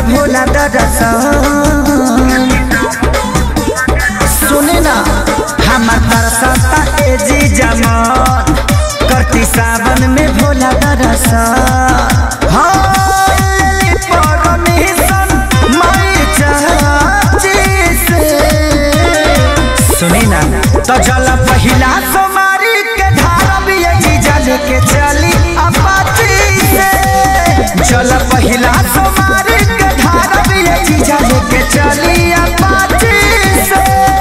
भोला दरसन सुने ना हमार तरसता ए जी जमान करती सावन में भोला दरसन हाँ, ले परमिशन माई चाची से। सुनी ना तो चल पहिला सोमारी के धारा भी ये जीजा लेके चली अपाची से चल पहिला सोमारी के धारा भी ये जीजा लेके चली अपाची से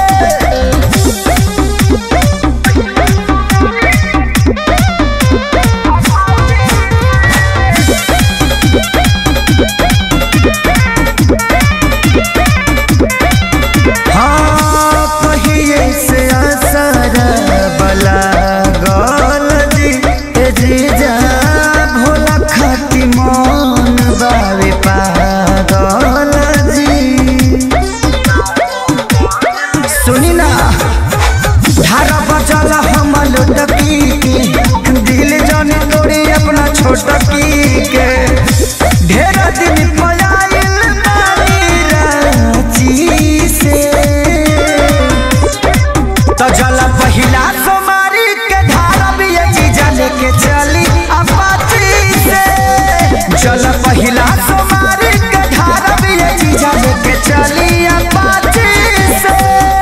हाँ कहिए से असर बला गल जी ए जीजा भोला खाती मन बावे पागल जी सुनी ना धारा बचल हम लुटकी के दिल जन तोड़ी अपना छोटकी के ढेर दिन पयाइल नानी रांची से तो जल पहिला सोमारी के धारा भी ये जीजा लेके चली अपाची से जल पहिला सोमारी के धारा भी ये जीजा लेके चली अपाची से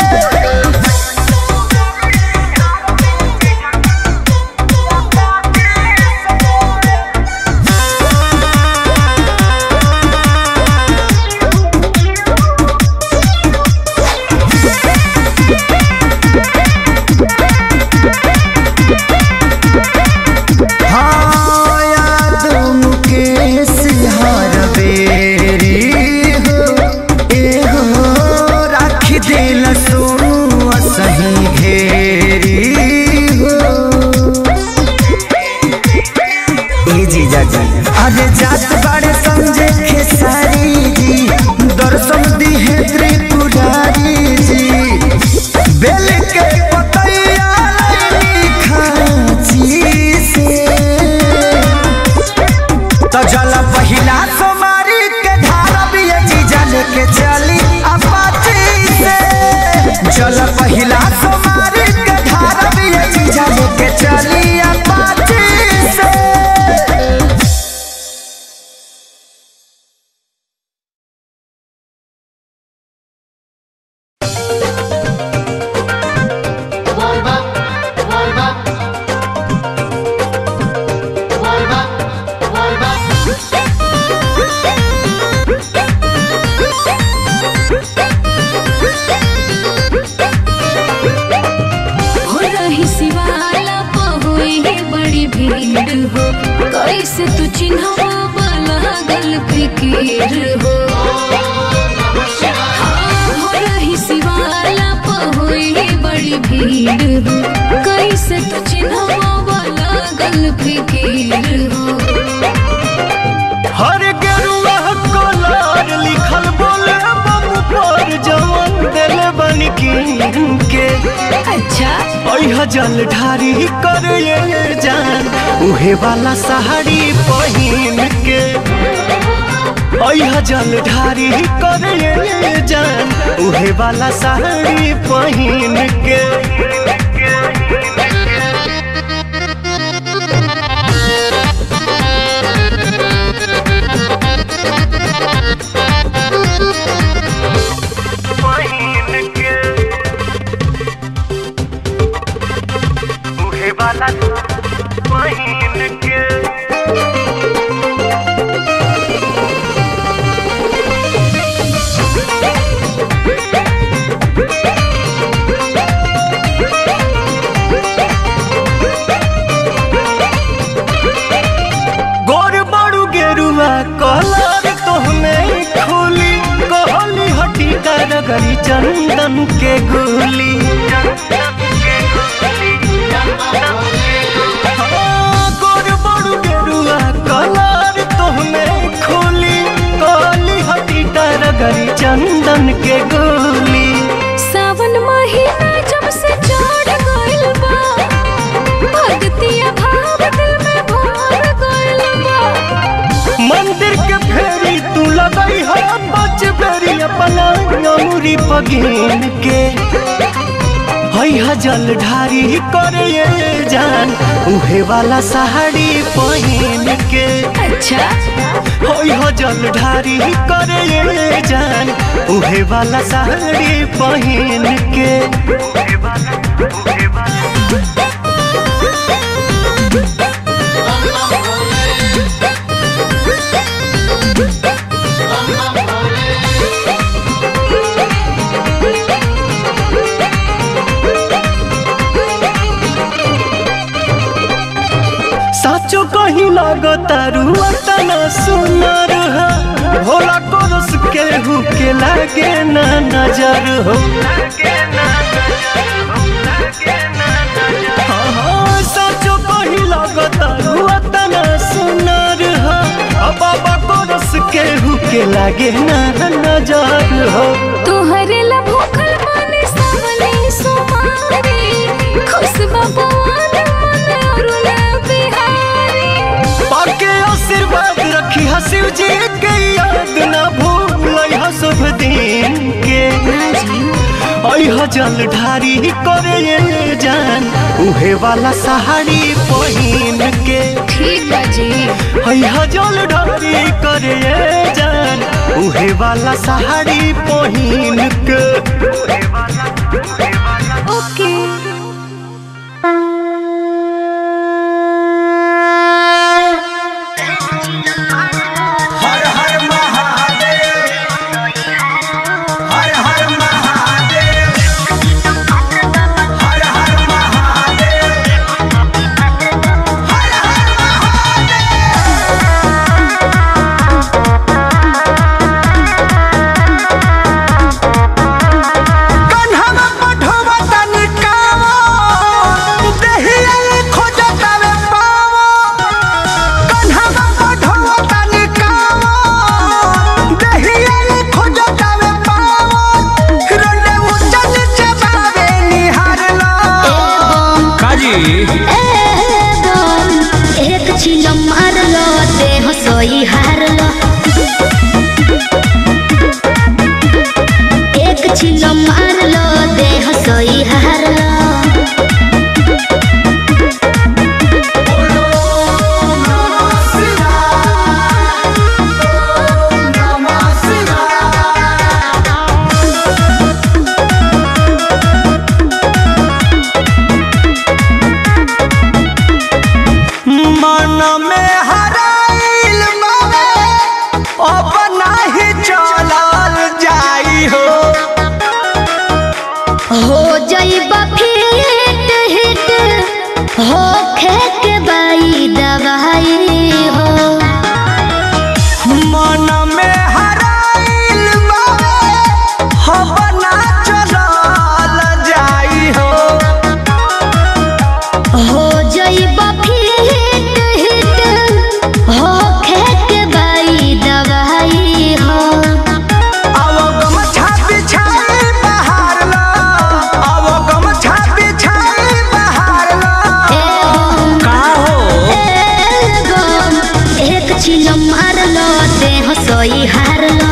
हाँ याद मुकेश हर बेरी हो ए हो राखी दिल सोनू सही घेरी हो ए जीजा जी अरे जात बाड़े समझे खेसारी जी दर्शन दिहे त्रिपुरारी जी बेल के पतैया लैनी खाची से तो जल पहिला सोमारी के धारा भी ये जीजा लेके चली अपाची से जल पहिला सोमारी के धारा भी ये जीजा लेके चली अपाची से हो रही शिवाला पहुए बड़ी भीड़ हो कैसे तू चिन्हवा लागल फिकीर हो हाँ, हो रही शिवाला पहुए बड़ी भीड़ हो कैसे तू चिन्हवा लागल फिकीर हो हर गेरुआ कलर लिखल बोले बम पर जवन दिल बन के अच्छा अह जल ढारी कर ये जान उहे वाला साड़ी पहिन के अह जल ढारी कर ये जान उहे वाला साड़ी पहिन के पहिन के उहे वाला पहिन के गोर बड़ू गेरुआ कलर तोहमे खोली कहली हटी कर गरी चंदन के गोली हाँ, गोर बड़ू गेरुआ कलर तोहमे खोली कहली हटी कर गरी चंदन के गोली सावन महीना जब से चढ़ गइल बा भक्तिया भाव दिल में भर गइल बा मंदिर के फेरी तू लगई है पगीन के है जल ढारी करे जान उहे वाला साड़ी पहिन के अच्छा हो जल ढारी करे जान उहे वाला साड़ी पहिन के साचो कहीं लगता रुआ तना सुनर हो भोला कोरस के हु के लागे ना नजर हो हाँ, हाँ, साचो कहीं लगता रुआ तना सुनर हो आ बाबा कोरस के हु के लागे ना नजर हो तोहरे ला भूखल माने सावले सुमारी खुशबा पवन मन अरुला बिहारी पाके आशीर्वाद रखी हा शिव जी के याद ना भूल हा शुभ दिन के अह जल ढारी करे जान उहे वाला साड़ी पहिन के ठीक बा जी अह जल ढारी करे जान उहे वाला साड़ी पहिन के ओके हर हर महादेव हर हर महादेव हर हर महादेव हर हर कन्हवा पठवा तनि कावा देहिया खोजतावे पावा कन्हवा पठवा तनि कावा देहिया खोजतावे पावा रंडे उचल चबावे निहारला काजी एक चिलो मारलो देह सोई हारलो एक चिलो मारलो देह सोई हारलो मन में हराइल बावे अब नाही चलल जाई हो हो जाइबा फिट हिट हो खेक बाई दवाई हो मन में हराइल बावे अब ना चलल जाई हो हो जाइबा फिट हिट हो खेक बाई दवाई हो अब गमछा बिछाई बहार लो अब गमछा बिछाई बहार लो का हो एक चिलो मारलो देह सोई हारलो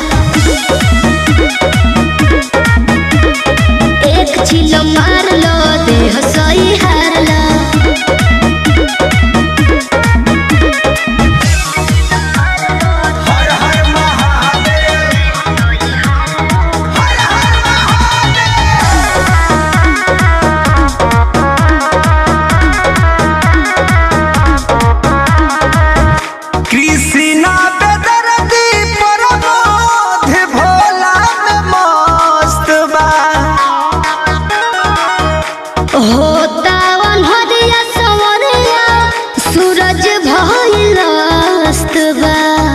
एक चिलो मारलो देह सोई हारलो हर हर महादेव हर हर कृष्णा बेदर्दी प्रमोद भोला में मस्त बा होता हरिया सवरिया सूरज भइल अस्त बा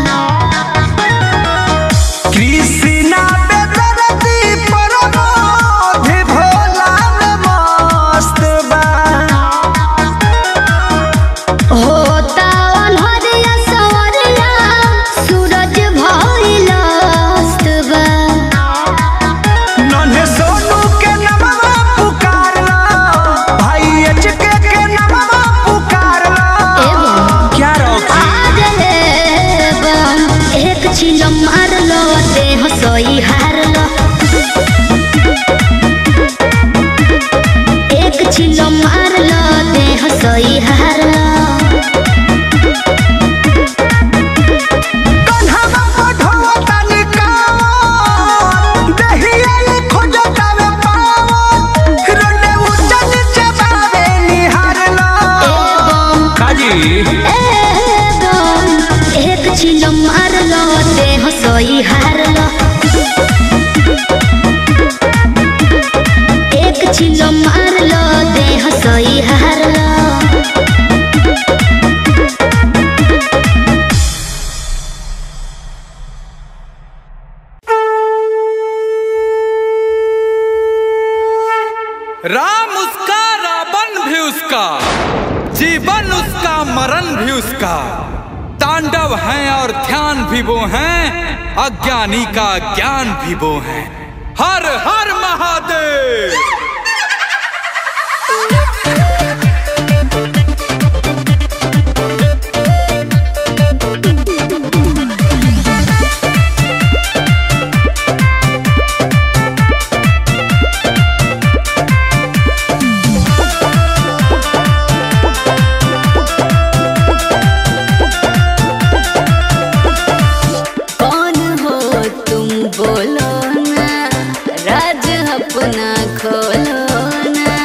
कृष्णा बेदर्दी प्रमोद भोला में मस्त बा होता हरिया सवरिया सूरज भइल अस्त बा नन्हे सोनू के नमवा पुकारला राम उसका रावण भी उसका जीवन उसका मरण भी उसका तांडव है और ध्यान भी वो हैं अज्ञानी का ज्ञान भी वो हैं हर हर महादेव कौन हो तुम बोलो ना राज अपना खोलो ना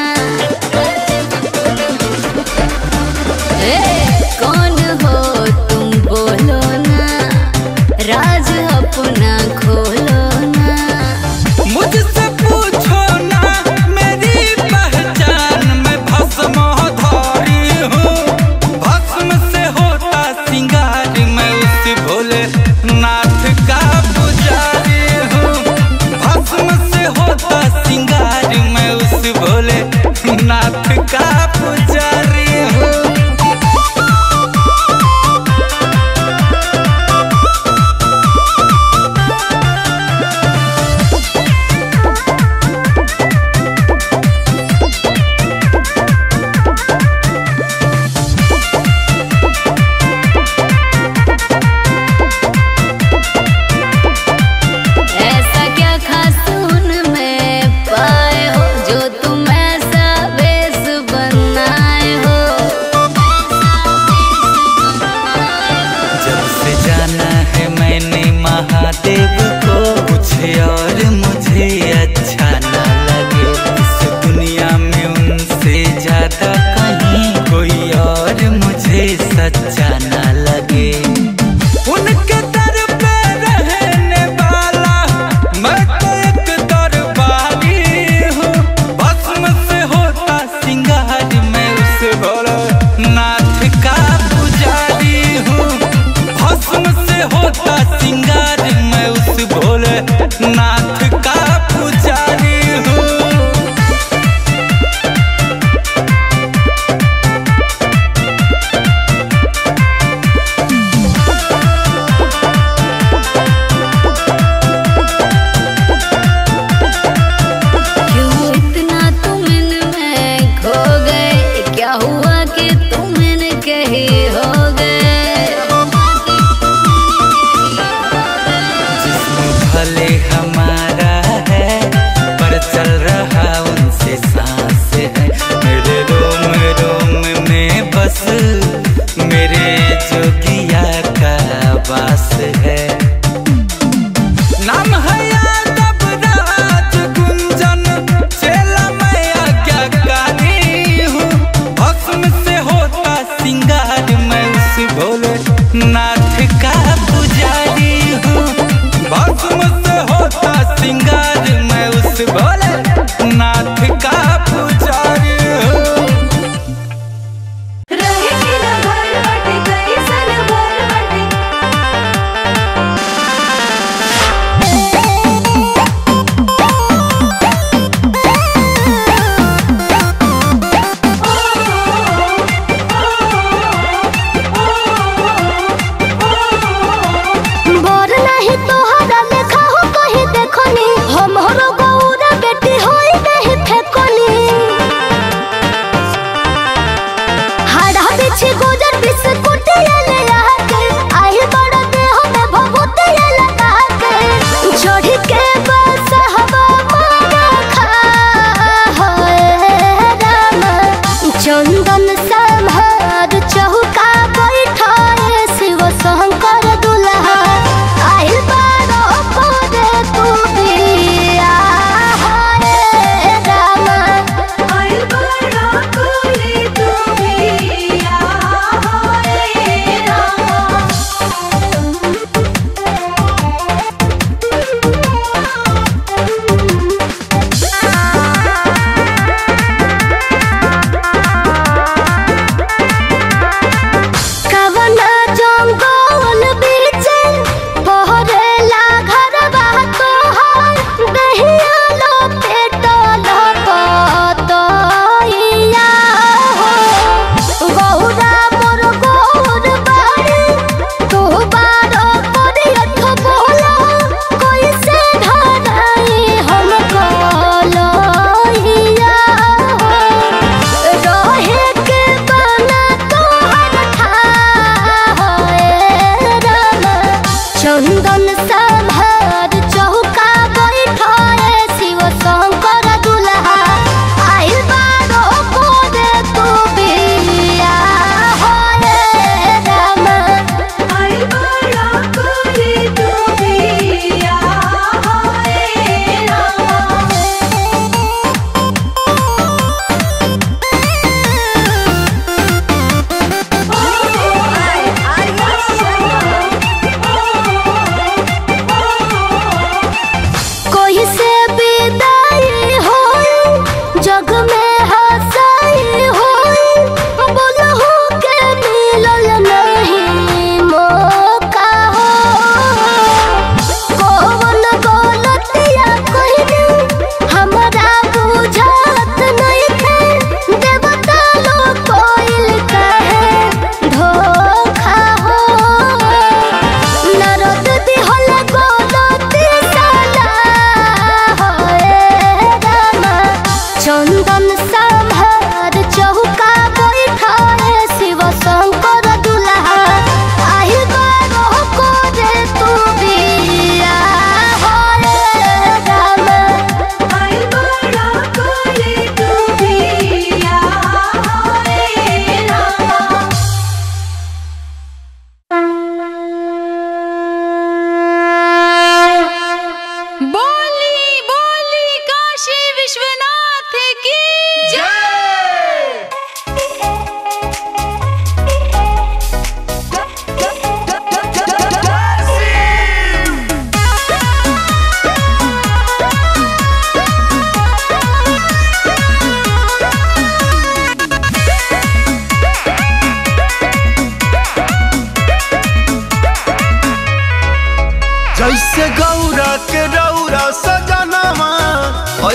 ए, कौन हो तुम बोलो ना राज अपना खोलो ना मुझसे पूछो ना मेरी पहचान मैं भस्म धारी हूँ भस्म से होता सिंगार मैं उस भोले नाथ का पुजारी हूँ भस्म से होता सिंगार मैं उस भोले नाथ का पुजारी हूँ ऐसा क्या खास उनमें पाए हो जो तुम ऐसा बेस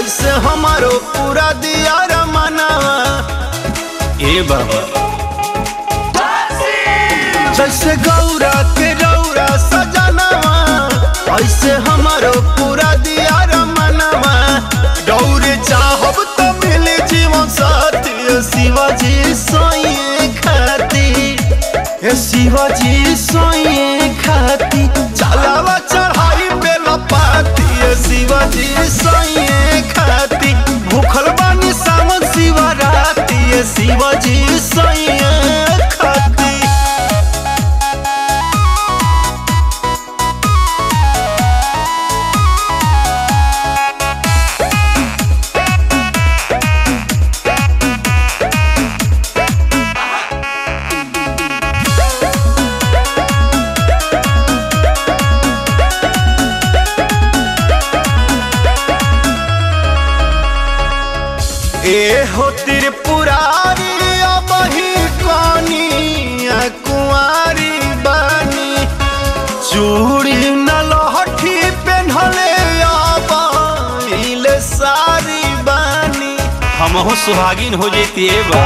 ऐसे हमारो पूरा दिया रमनावा ए बाबा जैसे गौरा के रौरा सजनवा ऐसे हमारो पूरा दिया रमनवा गौरे चाहब तो मिले जीवन साथी ए शिवाजी सोइए खाती ए शिवाजी सोइए खाती चलावा चढ़ाई पे लपाती ए शिवाजी सोइए खाती भूखल बानी सावन शिवराती ए शिवाजी सोइए खाती ए हो त्रिपुरारी अब ही कनिया कुंवारी बानी चूड़ी न लहठी पेन्हले अब इले सारी बानी हमहु सुहागिन हो जैती बा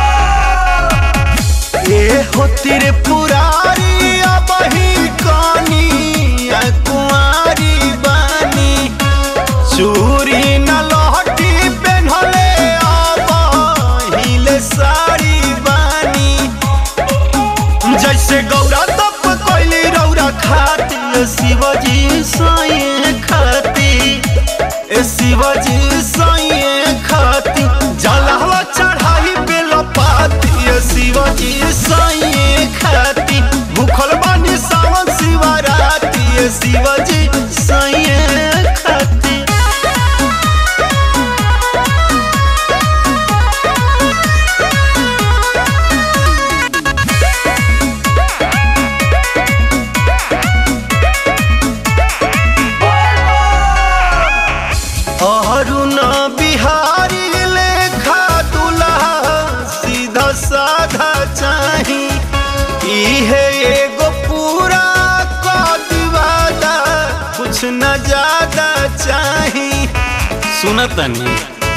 ए हो त्रिपुरारी अब ही कनिया कुंवारी बानी चूरी न लहठी पेन्हले अब हिले साड़ी बानी जैसे गौरा तप कोइली रौरा खाती ए शिवजी साइए खाती ए शिवजी साइए खाती जलहवा चढ़ाई पे लपाती ए शिवजी साइए खाती भूखल बानी सावन शिवराती ए शिवजी साइए खाती अरुण बिहारी लेखा दुल्हा सीधा साधा चाही इहे एगो पूरा कदवादा कुछ न ज्यादा चाही सुनतनी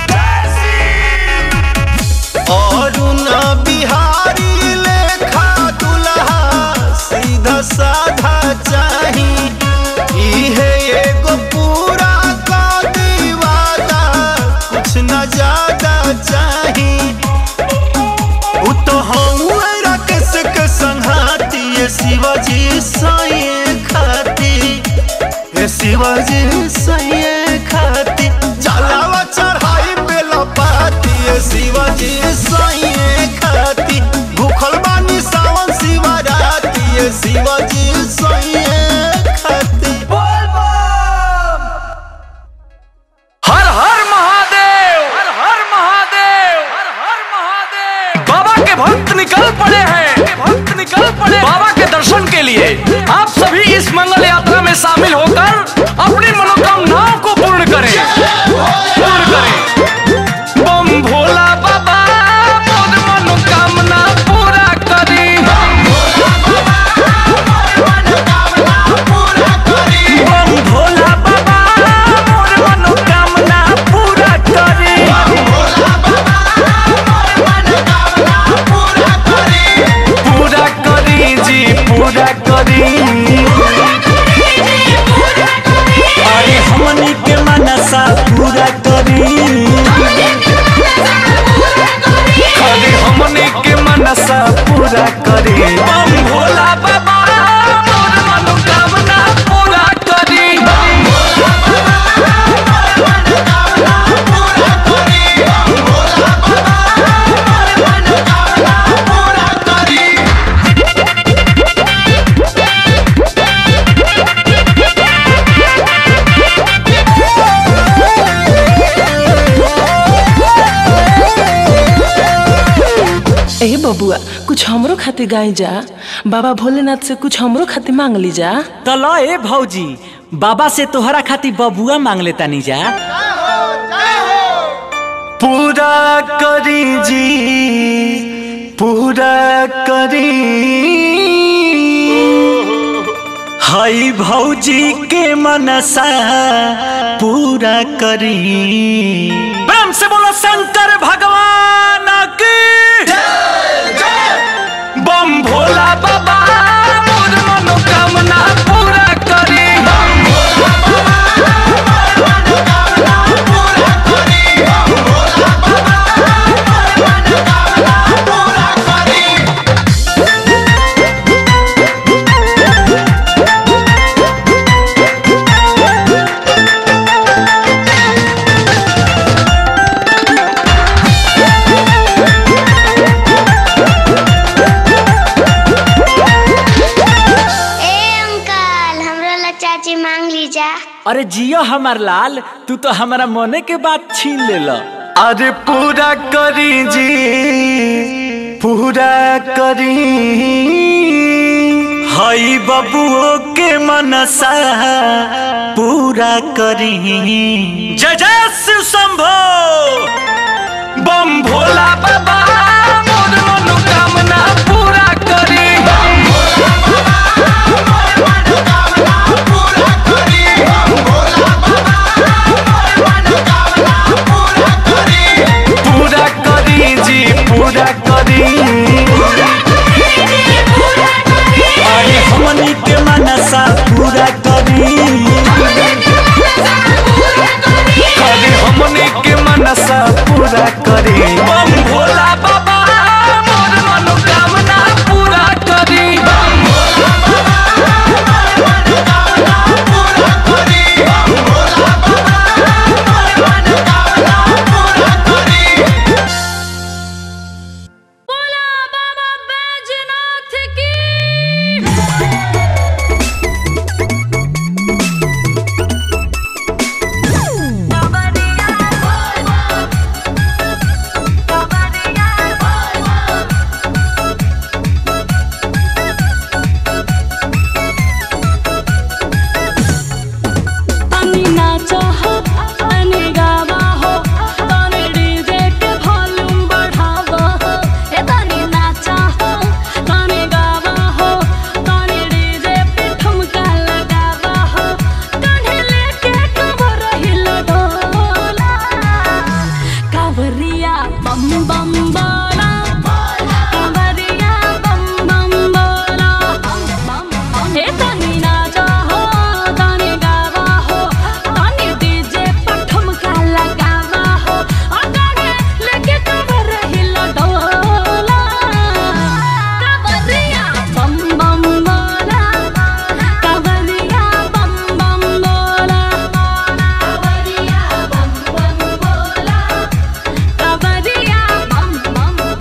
अरुण बिहारी लेखा दुल्हा सीधा साधा चाही इहे एगो पूरा कदवादा कुछ न ज्यादा चाही उ तो हऊँ राकेश के संघाती ये शिवाजी साइए खाती ये शिवाजी साइए खाती जलावा चढ़ाई पे लपाती ये शिवाजी साइए खाती भूखल बानी सावन शिवराती ये शिवाजी साइए खाती हर हर महादेव हर हर महादेव हर हर महादेव बाबा के भक्त निकल पड़े हैं भक्त निकल पड़े बाबा के दर्शन के लिए आप सभी इस मंगल यात्रा में शामिल होकर अपनी मनोकामनाओं को पूर्ण करें पूर्ण करें बम भोला बाबा मोर मनोकामना पूरा करी बम भोला बाबा मोर मनोकामना पूरा करी पूरा करी जी पूरा करी अरे हमनी के मनसा पूरा करी अरे हमनी के मनसा पूरा करी बम भोला बाबा मोर मनोकामना पूरा करी ए बबुआ कुछ हमरो खातिर गाय जा बाबा भोलेनाथ से कुछ हमरो खातिर मांग ली जा तो लो ए भौजी बाबा से तोहरा खातिर बबुआ मांग लेता नी जा पूरा करी जी पूरा करी हई भौजी के मनसा पूरा करी प्रेम से बोलो शंकर भगवान की बम भोला बाबा मोर मनोकामना पूरा करी ए अंकल हमरा ला चाची मांग लीजा अरे जियो हमार लाल तू तो हमारा मने के बात छीन लेला अरे पूरा करी जी पूरा करी हई बबुओ के मनसा पूरा करी जय जय शिव शंभो बम भोला बाबा मोर मनोकामना पूरा करी पूरा करी जी पूरा करी अरे हमनी के मनसा पूरा करी अरे हमनी के मनसा पूरा करी बम भोला बाबा मोर मनोकामना पूरा करी बोला बाबा बैजनाथ की तनी नाचा हो तनी गावा हो तनी डीजे के वॉल्यूम बढ़ावा हो ए तनी नाचा हो तनी गावा हो तनी डीजे पे ठुमका लगावा हो कान्हे लेके कवर हिला डोला कावरिया बम बम बोला कावरिया बम बम बोला हे तनी नाचा हो तनी गावा हो तनी डीजे पर ठुमका लगावा हो अगाने लेके कवर हिला डोला कावरिया बम बम बोला कावरिया बम बम बोला कावरिया बम बम बोला कावरिया बम बम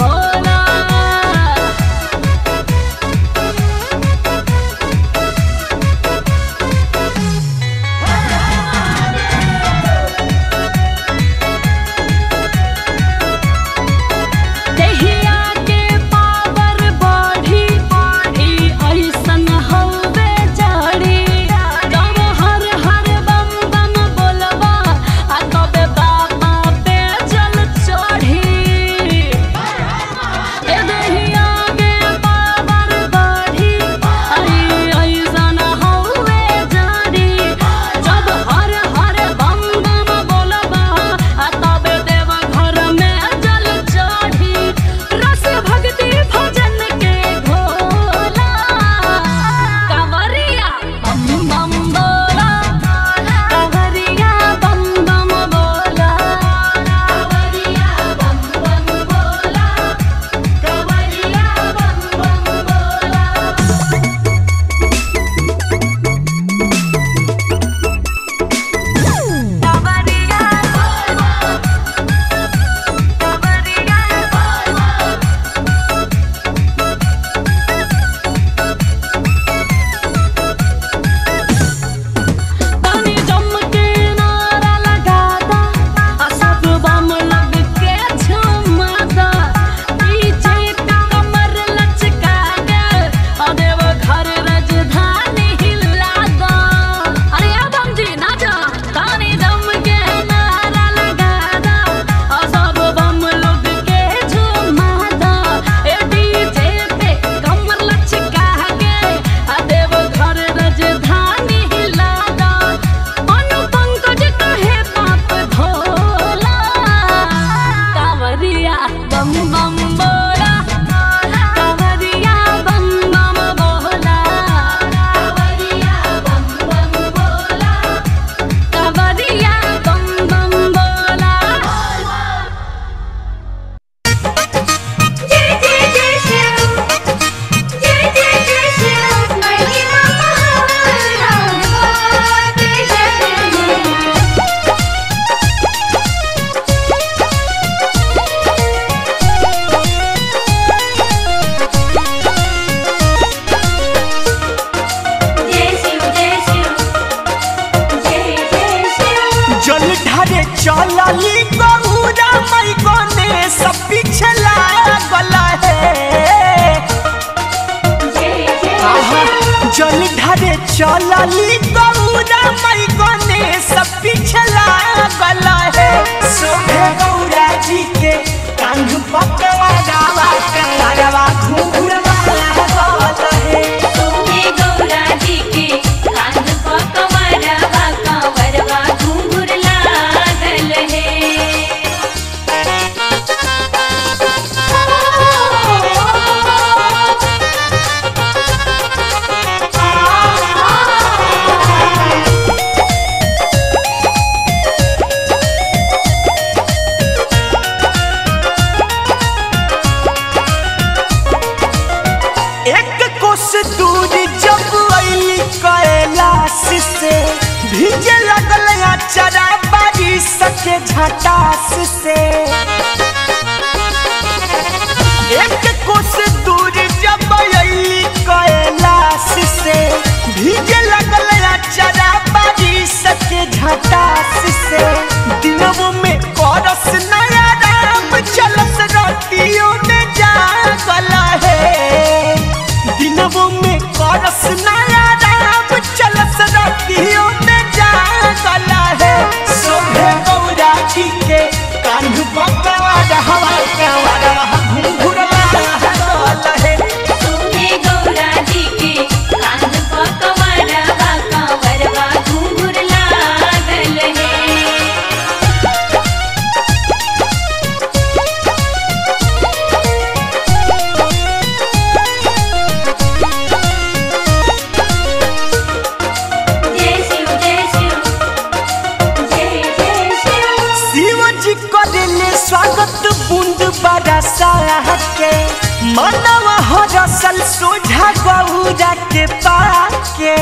चलली गौरा मई गणेश पिछला गला है सोहे गौरा जी के कांध पकवा गावा कंगरवा घूंघरवा गला है सोहे गौरा जी के कांध पकवरवा कांवरवा घुंघुर लागल एक कोस दूर जब अली कैलाश से भीजे लगल अचरा बारिश के झटास से एक कोस दूर जब अली कैलाश से भीजे लगल अचरा बारिश के झटास से दिनों में करस नया राम चलस रोटियों में जागल है दिनों में करस नया राम चलस रोटियों में जागल है सोभे गौरा जी के कान्ह पकवा हवा कंवरवा घुंघुरवा गल है सोहे गौरा जी के कांध पकवरवा कांवरवा घुंघुर लागल है जय शिव जय शिव जय जय शिव शिव जी करेले स्वागत बूंद बरसा के मानव हरसल सोझा गौरा के पाके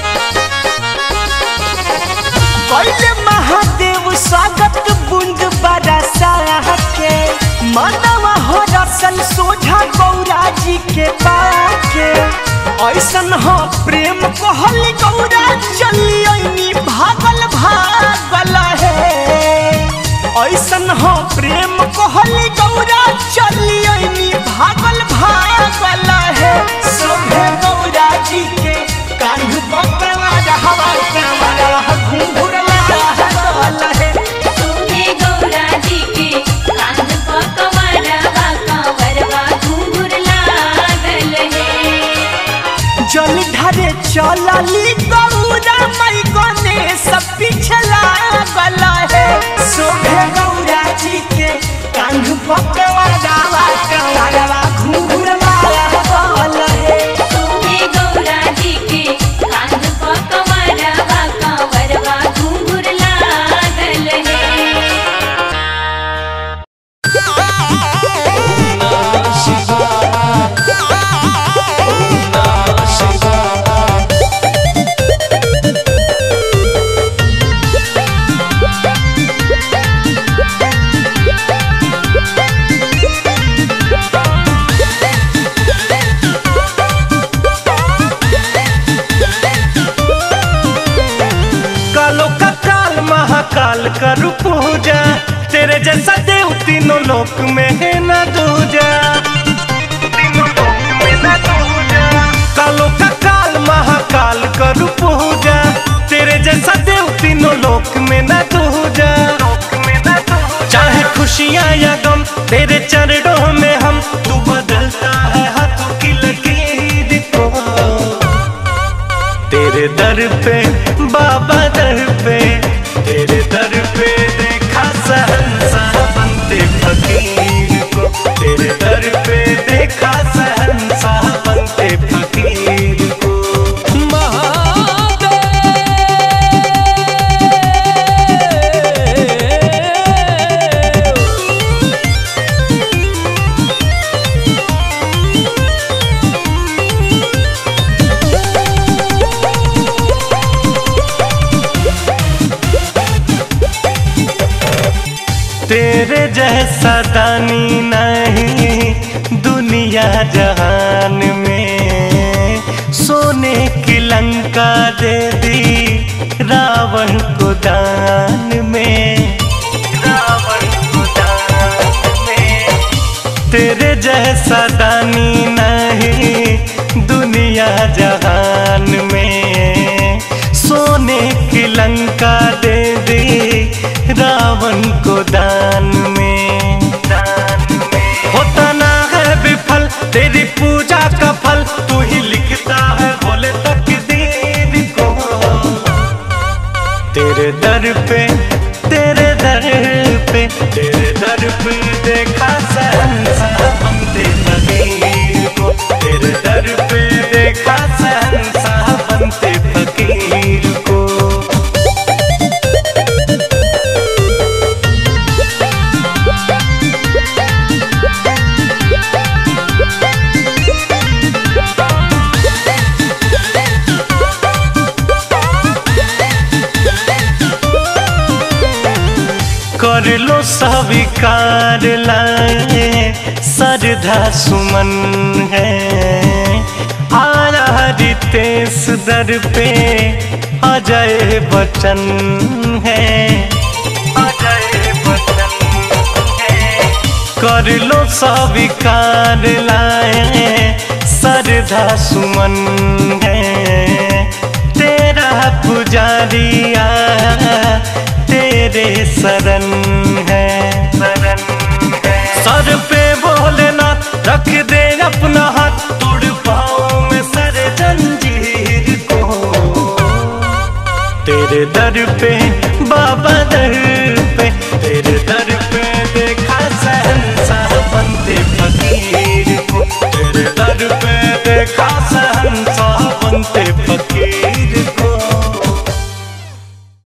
कैले महादेव स्वागत बूंद बरसा के मानव हरसल सोझा गौरा जी के पाके ऐसन हो प्रेम कहल गौरा चलियनी भागल भागल है ऐसन हो प्रेम कहल गौरा चलियनी भागल भागल है सोभे गौरा जी के कान्ह पकड़ा हवा कंवरवा घुंघुरवा गल है सोहे गौरा जी के कांध पकवरवा कांवरवा घुंघुर लागल है जल ढरे चलली गौरा मई गणेश पिछला गला है सोभे गौरा जी के कांध पकवा गावा कंवरवा घुंघुरवा गल है सोहे गौरा जी के कांध पकवरवा कांवरवा घुंघुर लागल है कालो का काल महाकाल करू पूजा तेरे जैसा देव तीनों लोक में है न दूजा तीनों लोक में न दूजा। कालो का काल महाकाल करू पूजा तेरे जैसा देव तीनों लोक में न दूजा चाहे खुशियाँ या गम तेरे चरणों में हम तू बदलता है हाथों की लकीर को तेरे दर पे बाबा दर पे तेरे दर पे देखा सहनसा बनते फकीर को तेरे दर पे देखा सहनसा बनते फकीर को तेरे जैसा दानी नहीं दुनिया जहान में सोने की लंका दे दी रावण को दान में रावण को दान में तेरे जैसा दानी नहीं दुनिया जहान में लंका दे दे रावण को दान में होता ना है विफल तेरी पूजा का फल तू ही लिखता है बोले तकदीर को तेरे दर पे तेरे दर पे तेरे दर पे देखा सहनसा बनते फकीर को तेरे दर पे देखा सहनसा बनते फकीर को कर लो स्वीकार लाए सरधा सुमन है आरा रितेश दर पे अजय बचन है अजय बचन है कर लो स्वीकार लाए सरधा सुमन है तेरा पुजारिया तेरे शरण है शरण है सर पे भोलेनाथ रख दे अपना हाथ तोड़ पाओ में सर जंजीर को तेरे दर पे बाबा दर पे तेरे दर पे देखा सहनशाह बनते फकीर को तेरे दर पे देखा सहनशाह बनते फकीर